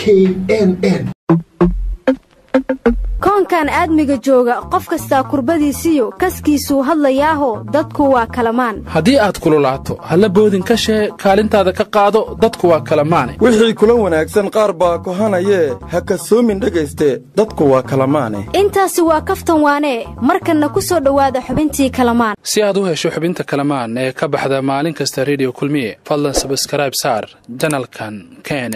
n n koonkan aadmiga jooga qof kastaa kurbadiisiyo kaskiisuu hadlayaaho dadku waa kalamaan haddii aad kululaato halla boodin ka shee kaalintaada ka qaado dadku waa kalamaane wixii kula wanaagsan qaar baa kohanayee ha kasoomin dhegayste dadku waa kalamaane intaasi waa kaftan waanee markanna ku soo dhowaada xubintii kalamaan si aad u hesho xubinta kalamaan ee ka baxda maalin kasta rediyo kulmiye fadlan sabskrayb saar janalkan kene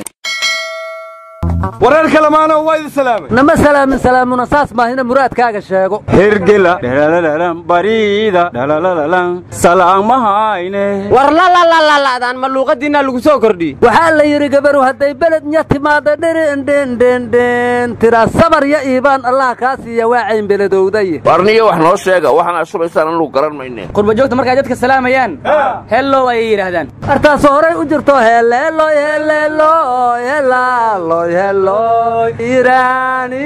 wareer kalamaano waa idin salaamay nama salaamin salaamuna saas maahina muraadkaaga sheego hergela dhalalalan bariida dhalalalan salaamahayne war lalalaladaan ma luuqadiinna lagu soo kordhiye waxaa la yidhi gabaru hadday beled nya timaada dherendhendhendhen tiraa sabar ya iibaan allah kaa siiya waa caynbeledowday warniyo wax noo sheega waxaana shubaysaan anugu garan mayne qurbajoogta markay dadka salaamayaan hellow ayay yidhaahdaan artaasoo horay u jirto heleeloy heleeloy helaaloy heloy iraani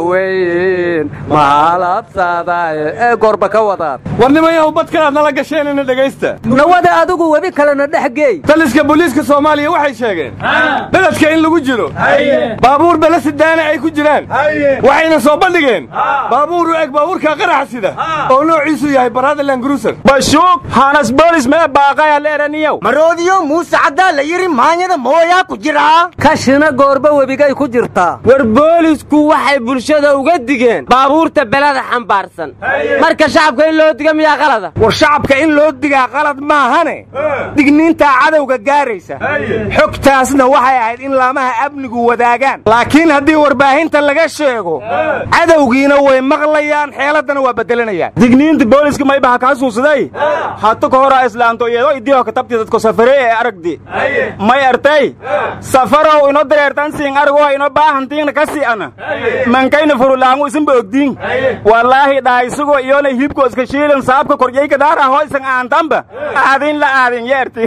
dhoweyn mahalabsadaye ee gorba ka wadaan war nimayahu badkanaad nala gasheenina dhegaysta nawada adigu webi kalena dhex geey taliska booliiska soomaaliya waxay sheegeen beledka in lagu jiro baabuur bele sidaana ay ku jiraan waxayna soo bandhigeen baabuur u eg baabuurka qaraxa sida oo noociisu yahay baradaland gruser bashuug hanas boolis mee baaqaya leeraniyow maroodiyo muuse caddaa la yidhi maanyada mooyaa ku jiraa kashina goorba webigay ku jirtaa war boolisku waxay bulshada uga digeen baabuurta belada xambaarsan marka shacabka in loo diga miyaa qalada war shacabka in loo digaa qalad maahane digniintaa cadowga gaaraysa xogtaasna waxay ahayd in laamaha amnigu wadaagaan laakiin haddii warbaahinta laga sheego cadowgiina way maqlayaan xeeladdana waa beddelanayaan digniinta booliska maybaha kaa suusaday hata ka horaa islaanto iyadoo idiho katabti dadko safare ee aragdi may artay safarow ino dareertan siin aragoo ino baahantiingna ka si'ana mankayna furulaangu isinba ogdiin wallaahi dhahaysugoo iyona hibko iska shiilan saabka korjayka daaraho isan aantanba aadin la aadin yeerti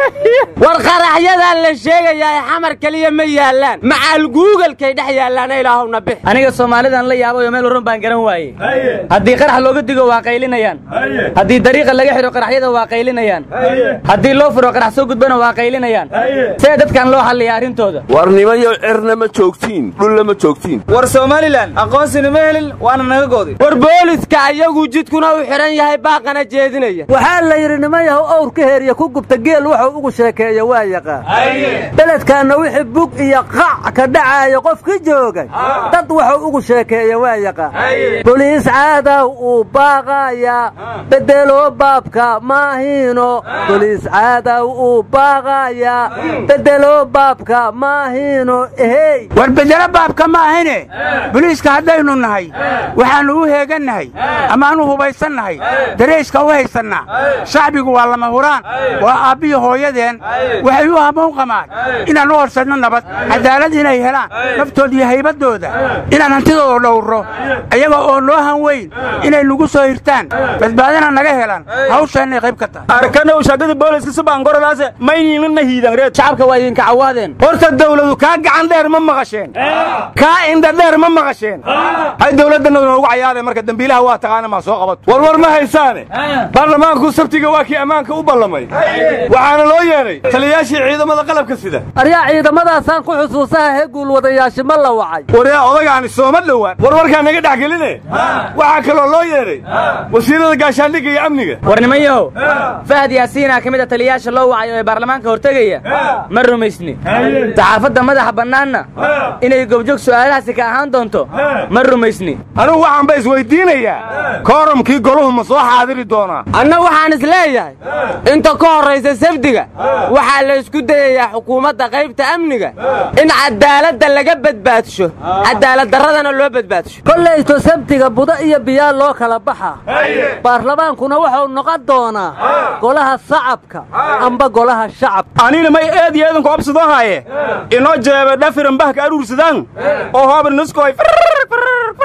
war qaraxyadan la sheegayaa xamar keliya ma yaallaan macaal guugalkay dhex yaallaana ilaahowna bix aniga soomaalidan la yaabayo meel warran baan garan waayey haddii qarax looga digo waa qaylinayaan haddii dariiqa laga xidho qaraxyada waa qaylinayaan haddii loo furo qarax soo gudbana waa qaylinayaan see dadkan loo xalliya arrintooda war nimayo cirna ma joogtiin dhulla ma joogtiin war somalilan aqoonsina ma helin waana naga goodi war booliska ayagu jidkuna u xidhan yahay baaqana jeedinaya waxaa la yidhi nimayahu owrka heeriya ku gubta geel wuxuu ugu sheekeeya waa yaqaan beledkaanna wixii bug iyo qac ka dhacaaya qofki joogay dad wuxuu ugu sheekeeya waa yaqaan boliis caadaw uu baaqaya bedelo baabka maahiino boliis caadaw uu baaqaya bedelo baabka maahiino ehey war bedelo baabka maahine boliiska haddaynu nahay waxaannu u heegannahay amaanu hubaysannahay darayska u haysannaa shacbigu waa lama huraan waa aabbiyo hooyadeen waxay u hamoon qamaan inaan u horsadno nabad cadaalad inay helaan naftooda iyo haybaddooda inaan hantidooda dhowrro ayaga oo noo han weyn inay nagu soo hirtaan badbaadana naga helaan hawshaannay qayb ka tahay arkanow shagada booliska subaangorolaase mayniinana hiidan reed shacabka waa idinka cawaadeen horta dawladu kaa gacan dheer ma maqasheen kaa indha dheer ma maqasheen hay dawladdanna noogu cayaareen marka dembiilaha waa taqaana maa soo qabato war war ma haysaane baarlamaanku sabtiga waa kii ammaanka u ballamay waxaana loo yeedhay taliyayaashii ciidamada qalabka sida aryaa ciidamadaasaan ku xusuusaha hee guulwadayaasha ma la wacay waryaa odagaani sooma dhowaan war warkaa naga dhex geline waxaa kaloo loo yeedhay wasiirada gaashaandhigga iyo amniga war nimanyahow fahad yaasiinaa ka mid a taliyayaasha loo wacayo ee baarlamaanka hortegaya ma rumaysni saxaafadda madaxa bannaanna inay gobjoog su'aalahaasi ka ahaan doonto ma rumaysni anugu waxaanba isweyddiinayaa kooramkii goluhu ma soo xaadiri doonaa anna waxaan is leeyahay inta ka horraysa sabdiga waxaa la isku dayayaa xukuumadda qaybta amniga in cadaaladda laga badbaadsho cadaaladdarradana loo badbaadsho kollayto sabtiga budo iyo biyaa loo kala baxa baarlamaankuna wuxuu noqon doonaa golaha sacabka amba golaha shacabka anina may eed iyo eedanku obsadoo haaye inoo jeebe dhafiran bahka aruursadaan oo hoobar nuskoy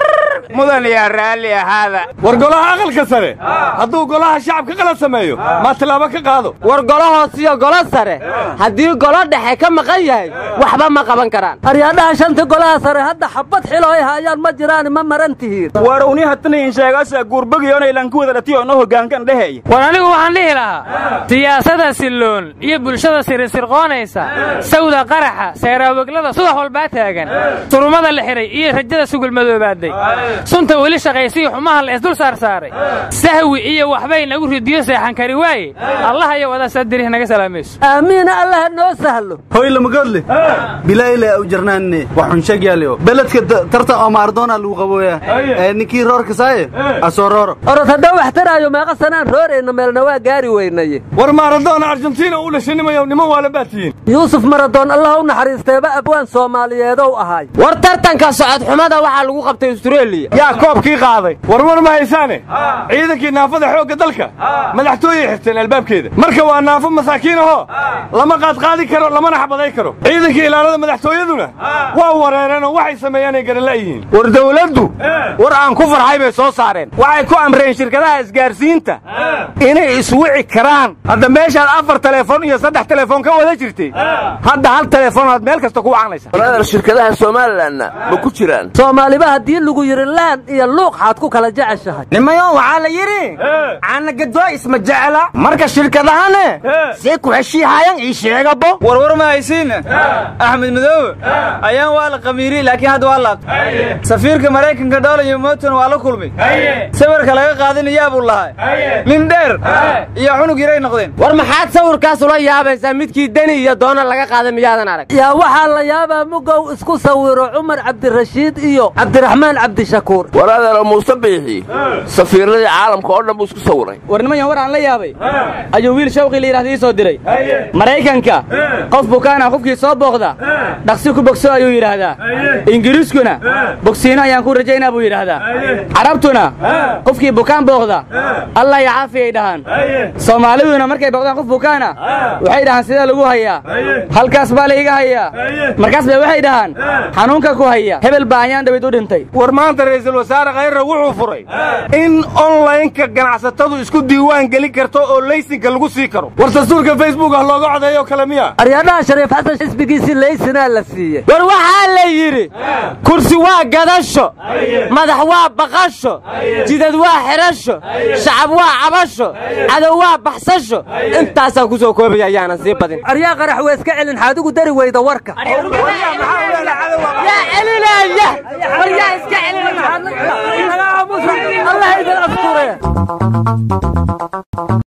mudan yaa raalli ahaada war golaha aqalka sare hadduu golaha shacabka qalad sameeyo maa tillaabo ka qaado war golo hoos iyo golo sare haddii golo dhexe ka maqan yahay waxba ma qaban karaan aryaadhaha shanta golaha sare hadda xabad xilo ay haayaan ma jiraan ma maran tihiin war uni hatanayin sheegaasa guurbagiyoonay lanku wada dhatiyo no hoggaankan dheheeya war anigu waxaan dhihi lahaa siyaasada silloon iyo bulshada sirisirqoonaysa sawda qaraxa seeraaweglada subax walbaa taagan surumada la xidhay iyo rajada sugulmadoobaaday sunta weli shaqaysiyo xumaha la isdul saarsaaray sahwi iyo waxbay nagu ridiyo seexan kari waaye allah iyo wadaasaadirih naga salaamayso aamiina allaha noo sahlo hoy lamagoodle bilayle au jarnaanne waxun sheegyaalio beledka tarta oo maardoona lagu qabooya ee ninkii roorka saaye asoo rooro orod haddoo wax taraayo meeqa sanaan roorayna meelna waa gaari weynaye war maaradoona argentina u dhashay nimayow niman waala baad tihiin yuusuf maradoon allah u naxariisteeba abwaan soomaaliyeedow ahaay war tartanka socod xumada waxaa lagu qabtay astareeliya yaa koobkii qaaday war war ma haysaane ciidankii naafada xoogga dalka madaxtooyay xirteen albaabkeeda marka waa naafo masaakiin ahoo lama qaadqaadi karo lamana xabaday karo ciidankii ilaalada madaxtooyaduna waa wareereenoo waxay sameeyaanay garanla'yihiin war dawladdu war aan ku farxay bay soo saareen waxay ku amreen shirkadaha isgaarsiinta inay iswici karaan hadda meeshaad afar telefoon iyo saddex telefoon ka wada jirtay hadda hal telefoon aad meel kasta ku wacanaysa waraadar shirkadaha somalilanna ma ku jiraan soomaaliba haddii lagu yidhi laan iyo luuq xaad ku kala jeceshahay nimayo waxaa la yidhi caanagadoo isma jecla marka shirkadahane see ku heshiihaayan ii sheegabo warwar ma haysiin axmed madoobe ayaan waa la qamiiri laakiin hadda waa laabtay safiirka maraykanka dhoola iyo mooton waa la kulmay sawirka laga qaadinayaa buu lahaa nin dheer iyo cunug yaray noqdeen war maxaad sawirkaas ula yaabaysaa midkii deni iyo doona laga qaaday miyaadan arag yaa waxaa la yaabaa mugow isku sawiro cumar cabdirashiid iyo cabdiraxmaan cabdishakuur waraadaro muuse biixi safiirradii caalamka oo dhan buu isku sawiray war niman yan war aan la yaabay ayuu wiil shawqii la yidhahda ii soo diray maraykanka qof bukaana qofkii soo booqda dhaqsi ku bogso ayuu yidhaahdaa ingiriiskuna bogsiino ayaan ku rajaynaa buu yidhaahdaa carabtuna qofkii bukaan booqda allah ya caafi ay dhahaan soomaaliduna markay booqdaan qof bukaana waxay dhahaan sidee lagu hayaa halkaas baa layga hayaa markaas bay waxay dhahaan xanuunka ku haya hebel baa ayaan dhabayd u dhintay war maanta ra'iisul wasaare khayra wuxuu furay in onlaynka ganacsatadu isku diiwaan gelin karto oo laysinka lagu sii karo war dastuurka facebook ah looga codeeyo kale miya aryaadhaha shariif xasan xisbigiisii laysinaa la siiyey war waxaa la yidhi kursi waa gadasho madax waa baqasho jidad waa xidhasho shacab waa cabasho cadow waa baxsasho intaasaan ku soo koobaya ayaanan sii badin aryaa qarax waa iska celin xaadigu dari weyda warka yaa celinaya war yaa iska celinaya allah idin asture